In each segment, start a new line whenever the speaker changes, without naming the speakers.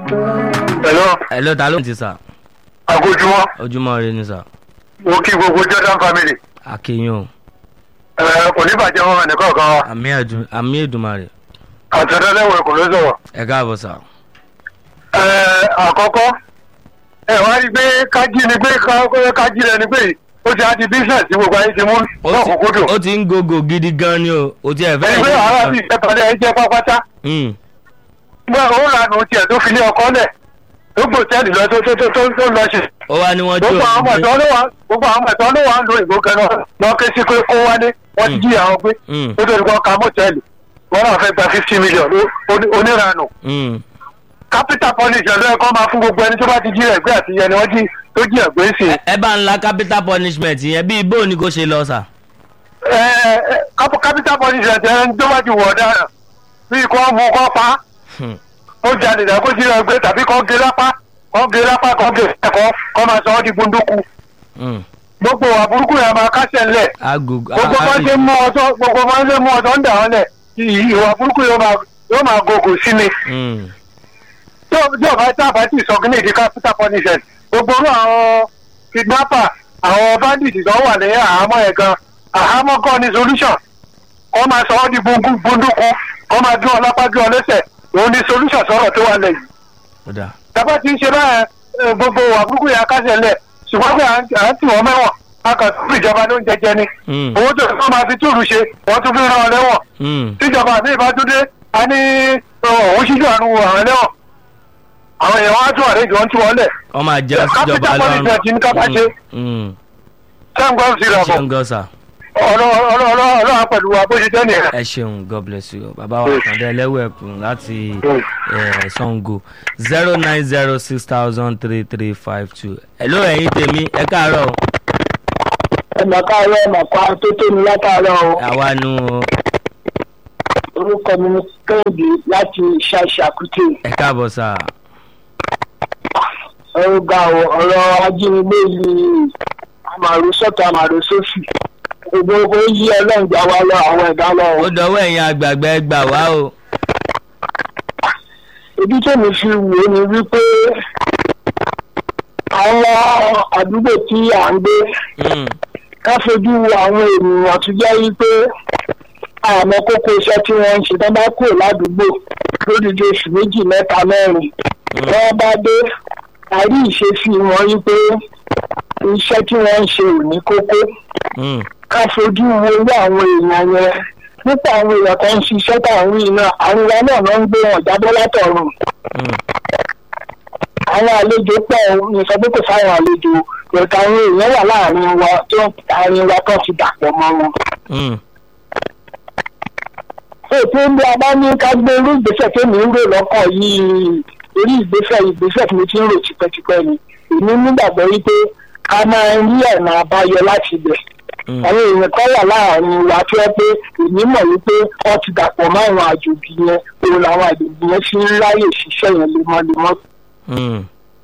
Hello,
hello ta ló ń ti sà
àgójúmọ́,
ojúmọ́ rẹ ni sà
mo kí gbogbo Jordan family.
akéyàn o
Ẹ kò ní bàjẹ́ wọn ẹnì kọ̀ọ̀kan wa.
àmì ẹ̀dùn àmì Èdùmàrè
Àtẹ̀dẹ́lẹ́wọ̀ kò ló sọ̀rọ̀.
ẹ káàbọ̀ sà
Ẹ àkọ́kọ́, ẹ wá rí i pé kájí ni pé ká- kájí rẹ ni pé ó ti á di business tí gbogbo ayé ti mú
ó
náà
ti-
kókó dùn.
ó ti ń gògò gidi gan ni o ó ti ẹ̀ fẹ́
Ẹni pé àárọ̀ sì ìtẹ́tọ̀lẹ́ ẹ jẹ́ pápátá.
Hmm,
Gbọ́ ó lànà tiẹ̀ tó fi ní ọkọ lẹ̀. Ó gbòtẹ́ẹ̀lì lọ tó tó tó tó tó lọ ṣe.
ó wá ní wọ́n tí
gbogbo àwọn ọmọ
ò
ẹ̀tọ́ ló wà gbogbo àwọn ọmọ ẹ̀tọ́ ló wà ń lo ìbò kan náà lọ ké sí pé kó wálé wọ́n ti
Mm.
jí àwọn gbé
Mm.
ó tó ní kó ka mọ́tẹ́ẹ̀lì wọ́n náà fẹ́ gba fifty million ló- oní- oníranù capital punishment ló yẹ kó máa fún gbogbo ẹni tó bá ti jí ẹgbẹ́ àti ẹni wọ́n jí tó jí ẹgbẹ́ sí i.
ẹ bá ń la capital punishment yẹn bí ibo ni kò ṣe lọ sà
Ẹ, ẹ, cap- capital punishment ẹni tó bá ti wọ̀ ọ̀daràn bíi kó mú kó pa
Hmm,
ó jalè dà kó jí ẹgbẹ́ tàbí kó gé lápá kó gé lápá kó gé ẹ̀kọ́ kó máa sọ ọ́ di gbunduku
hmm.
gbogbo àbúrúkú yẹn máa kásẹ̀ ńlẹ̀
agogo
gbogbo máa ń ṣe mú ọtọ gbogbo máa ń ṣe mú ọtọ ń dà wọn lẹ ìwà burúkú yóò máa yóò máa gògò sí mi tí ò tí ò bá tá a bá ti sọ kí ní ìdí capital punishment gbogbo orú àwọn kidnapper àwọn bandit tó wà ní àhámọ́ ẹ̀ gan àhámọ́ kan ní solution kọ́ máa sọ ọ́ di gbundu gbunduku kọ́ máa gé ọ lápá gé ọ lẹ́sẹ̀ òun ní solution sọ̀rọ̀ tó wà lẹ́yìn
ó dà
tàbá ti ń ṣe báyẹn ẹ, gbogbo wà burúkú yẹn kásẹ̀ lẹ̀ ṣùgbọ́n pé à ń à ń tì wọ́n mẹ́wọ̀n a kàn tún ìjọba ló ń jẹjẹ ni
Hmm,
owó tó tó máa fi túrù ṣe wọ́n tún fi ràn án lẹ́wọ̀n
hmm.
tíjọba àti ìbátúndé a ní òun ṣíjú àánú àwọn ẹlẹ́wọ̀n àwọn èèyàn wá tún àlejò wọn tí wọ́n lẹ̀
wọ́n máa jẹ́
Capital
síjọba
punishment ní ká bá ṣe.
Hmm,
sẹ́ńgọ́n sí
ẹ
ìrọ̀bọ̀
ṣeun gan sà
ọlọ́run pẹ̀lú wa bó ṣe jẹ́ nìyẹn.
ẹ ṣeun god bless you bàbá wa kàn dé ẹlẹ́wọ̀ ẹ̀kún láti eh, Sango zero nine zero six thousand three three five two hello ẹ̀yin tèmi ẹ káàárọ̀ o.
ẹnì káàárọ̀ ẹnì kan tó tó ní látàárọ̀ o
àwa nu o.
orúkọ mi ní kẹ́hìndé láti ṣàṣàkútè
ẹ káàbọ̀ sà
ọgá ọ̀rọ̀ ajínigbé yìí àmàrò sọ́tọ̀ àmàrò sófì gbogbo ó yí ọlọ́run gbà wá lọ àwọn ẹ̀dá lọ
ó dọwọ́ ẹ̀yin àgbààgbà ẹ gbà wá o.
ibi tó mi fi wò ó ni wípé àwọn àdúgbò tí à ń gbé
Hmm,
ká fojú wo àwọn ènìyàn tó jẹ́ wípé àmọ́ kókó iṣẹ́ tí wọ́n ń ṣe tó bá kúrò ládùúgbò lódìdí oṣù méjì mẹ́ta mẹ́rin wọ́n bá dé àrí ìṣesí wọn wípé iṣẹ́ tí wọ́n ń ṣe ò ní kókó
hmm,
ká fojú wo irú àwọn èèyàn yẹn nípa àwọn èèyàn kan ń ṣiṣẹ́ táwọn yìí náà àwọn ìwà náà ló ń gbé wọn jábọ́ látọ̀run
hmm.
àwọn àlejò pọ̀ ní sọ pé kò sáwọn àlejò ìrẹ̀ka àwọn èèyàn wà láàrin wa tó àárín wa tó ti dàpọ̀ mọ́ wọn.
hmm.
ètò ilé abá ní ká gbé irú ìgbésẹ̀ tó mi ń rò lọ́kàn yìí orí ìgbésẹ̀ ìgbésẹ̀ tí mo ti ń rò tipẹ́tipẹ́ ni èmi nígbàgbọ́ wípé a máa ń rí ọ̀nà àbáyọ láti ibẹ̀
Hmm.
àwọn èèyàn kan wà láàrin wa tó yẹ pé èmi mọ̀ wípé wọ́n ti dàpọ̀ mọ́ àwọn àjòjì yẹn òun làwọn àjòjì yẹn fi ń ráyè ṣiṣẹ́ yẹn lemọ́lemọ́.
Hmm.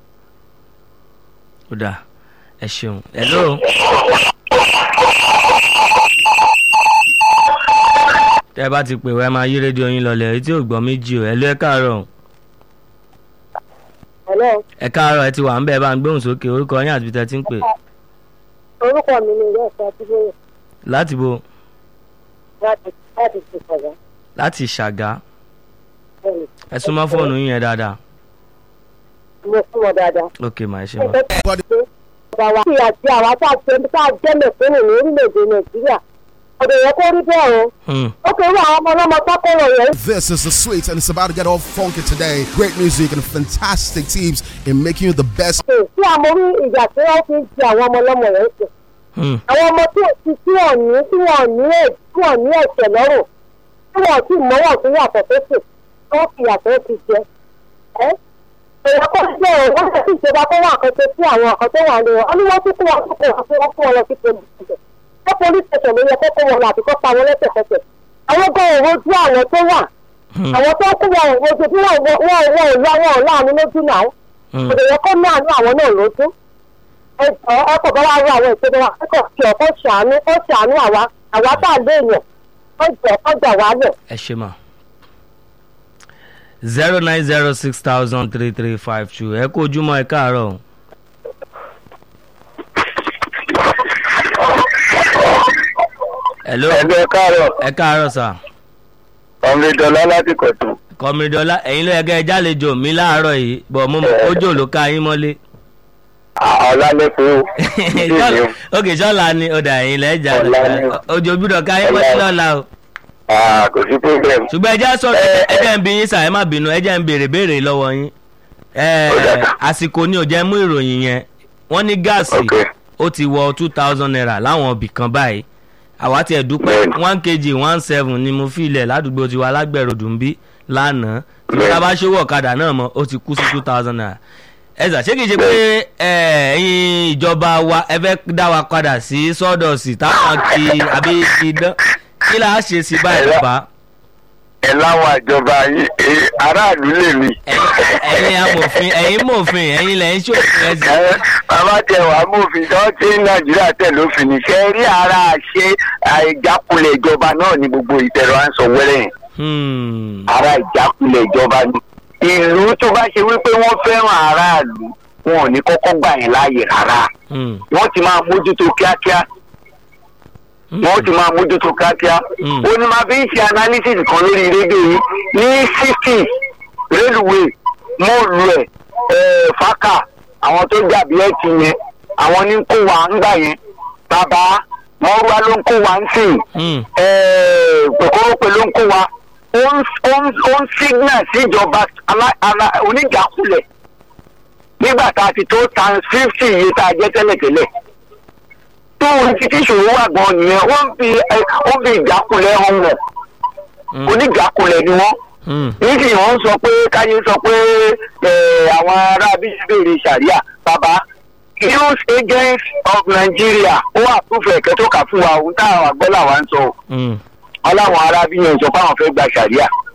ó dà ẹ ṣeun hello. tẹ́ ẹ bá ti pè wá ẹ máa yí rédíò yín lọlẹ̀ etí ò gbọ́ méjì o hello ẹ káàárọ̀ o.
Hello,
ẹ káàárọ̀ ẹ ti wà ń bẹ̀ bá ń gbóhùn sókè orúkọ yín àti ibi tẹ́ ti ń pè
orúkọ mi ni ìyá ẹ̀fọ́ Adébóyè
láti bo
láti láti ti sọ̀rọ̀.
láti ṣàgá
Bẹ́ẹ̀ni,
ẹ súnmọ́ fóònù yín yẹn dáadáa
mo fún wọn dáadáa.
ok mà ẹ ṣe
Ẹ
mọ́.
fẹ́ pé ọ̀gá wa kí àti àwa tá a jẹ́ tá a jẹ́ mẹ̀kúnnù ní orílẹ̀-èdè Nàìjíríà. Ọ̀dọ̀ yẹn kó rí bẹ́ẹ̀ o.
Hmm.
Ó kéré àwọn ọmọ ọlọ́mọ sákòrò yẹn.
This is the sweet, and it's about to get all funky today. Great music and fantastic teams in making you the best.
Ṣé tí a mọ orí ìjà tí wọ́n fi ń di àwọn ọmọ ọlọ́mọ yẹn sùn?
Hmm.
Àwọn ọmọ tí ò ti tí wọ́n ní tí wọ́n ní ẹ̀ tí wọ́n ní ẹ̀ṣẹ̀ lọ́rùn. Tí wọ́n sì mọ́wọ́ sí yàtọ̀ tó sùn. Wọ́n fi yàtọ̀ ti jẹ. Ẹ́ èèyàn kọ́ sí ọ̀rọ̀ wọ́n lè fi ìjọba tó wà kan ṣe sí àwọn ọ̀kan tó wà ní wọn. Wọ́n ní wọ́n tún kó wọn kó wọn fún wọn fún wọn lọ sí police station. Wọ́n police station ló yẹ kó kó wọn lọ àbí kó pa wọn lẹ́sẹ̀kẹsẹ̀. Àwọn gan òwò ojú àwọn tó wà.
Hmm.
Àwọn tó kú wọn òwò ojú tí wọ́n wọ́n wọ́n ìlú àwọn ọ̀láàánú lójú náà.
Hmm.
Òdè yẹ kó ní àánú àwọn náà lójú. Ẹ jọ ọkọ̀ bá wá rú àwọn ìpinnu wa kẹ́kọ̀ọ́ fi ọ̀kọ́ ṣàánú kó ṣàánú àwa àwa tá a léèyàn. Ó jẹ́ ọjà wálẹ̀.
ẹ ṣe mà. zero nine zero six thousand three three five two ẹ kó ojúmọ́ ẹ káàárọ̀. hello
ẹgbẹ́ káàárọ̀
ẹ káàárọ̀ sà
ọ̀mìdọ́lá láti kọ̀tún.
kọ́mídọ́lá ẹ̀yin ló yẹ kẹ́ ẹ jálejò mi láàárọ̀ yìí bọ̀ mo mọ̀ kójò ló ká yín mọ́lé.
ọ̀làlẹ́kùn
Ṣọ́la- ok ṣọ́la ni ọ̀dà ẹ̀yin lẹ́ jà
Ọ̀la ni.
ojú gbúdọ̀ ká yín mọ́lé lọ́la o.
kò sí problem.
ṣùgbọ́n ẹ jẹ́ sọ̀rọ̀ ẹ jẹ́ ń bí yín sà ẹ má bínú ẹ jẹ́ ń béèrè béèrè lọ́wọ́ yín. Ẹ,
Ó dà.
àsìkò ni ò jẹ́ mú ìròyìn yẹn wọ́n ní gáàsì
Ok.
ó ti wọ two thousand naira láwọn ibì kan báyìí àwa tiẹ̀ dúpẹ́
Bẹ́ẹ̀ni.
one kg one seven ni mo fi ilẹ̀ ládùúgbò tiwa lágbẹ̀rọ̀dùn bí lánàá tí
Bẹ́ẹ̀ni.
wọ́n bá ṣòwò ọ̀kadà náà mọ́ ó ti kú sí two thousand naira ẹ̀sà ṣé kìí ṣe pé ẹ, ẹ̀yin ìjọba wa ẹ fẹ́ dá wa padà sí sọ́dọ̀sì táwọn kì í àbí idán kí là á ṣe sí báyìí
Ẹ̀rọ-
bàbá
ẹ láwọn àjọba yìí eh, aráàlú lè mi.
ẹ̀yin ẹ̀yin amòfin ẹ̀yin mòfin ẹ̀yin lẹ́yìn ṣòfin ẹ̀sìn
Ẹ, bàbá tẹ wàá mòfin tó tí nàìjíríà tẹ lófin ní ṣe rí ara ṣe àìjákulẹ̀ ìjọba náà ní gbogbo ìtẹ̀rọ à ń sọ wẹ́rẹ́ yẹn
Hmm.
ara ìjákulẹ̀ ìjọba ni. ìlú tó bá ṣe wípé wọ́n fẹ́ràn aráàlú wọn ò ní kọ́kọ́ gbà yẹn láàyè rárá
Hmm.
wọ́n ti máa mójútó kíákíá
Hmm.
wọ́n ti máa mójútó kíákíá.
Mm.
ó ní máa fi ń ṣe analysis kan lórí rédíò yìí ní sixty railway mọ́ọ̀lù ẹ̀ ẹ̀ fákà àwọn tó jàbí ẹ̀ ti yẹn àwọn ní kó wa ń gbà yẹn bàbá wọ́n rúwa ló ń kó wa ń sìn
Hmm.
pẹ̀kọ́rọ́pẹ̀ ló ń kó wa ó ń ó ń ó ń signal síjọba alá- alá- oníjàkulẹ̀ nígbà tá a ti tó tan fifty iye tá a jẹ́ tẹ́lẹ̀tẹ́lẹ̀ tó ń ti tí ìṣòro wà gan nìyẹn ó ń fi ẹ, ó ń fi ìjákulẹ̀ hàn wọ̀
Hmm.
oníjàkulẹ̀ ni wọ́n
Hmm.
nísìnyí wọ́n sọ pé káyé sọ pé ẹ, àwọn ará bíi béèrè sàríà bàbá news agents of Nigeria ó wà fúnfẹ̀ ẹ̀kẹ́ tó kà fún wa ohun táwọn àgbẹ̀ làwa ń sọ o
Hmm.
aláwọn arábí yẹn sọ fáwọn fẹ́ gba sàríà